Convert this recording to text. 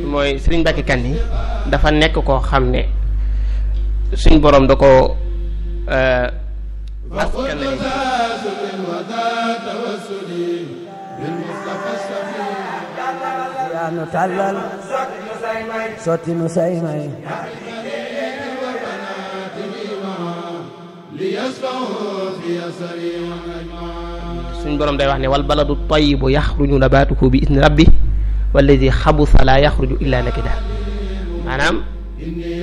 mooy Serigne Mbacke Kanni dafa nekk koo xam ne suñ borom da ko askan yaa nu tàllal sotti nu say may suñ borom day wax ne wal baladu tayyibu yaxruju nabaatuhu bi isni rabbi walladi xabusa laa yaxruju illa nakida maanaam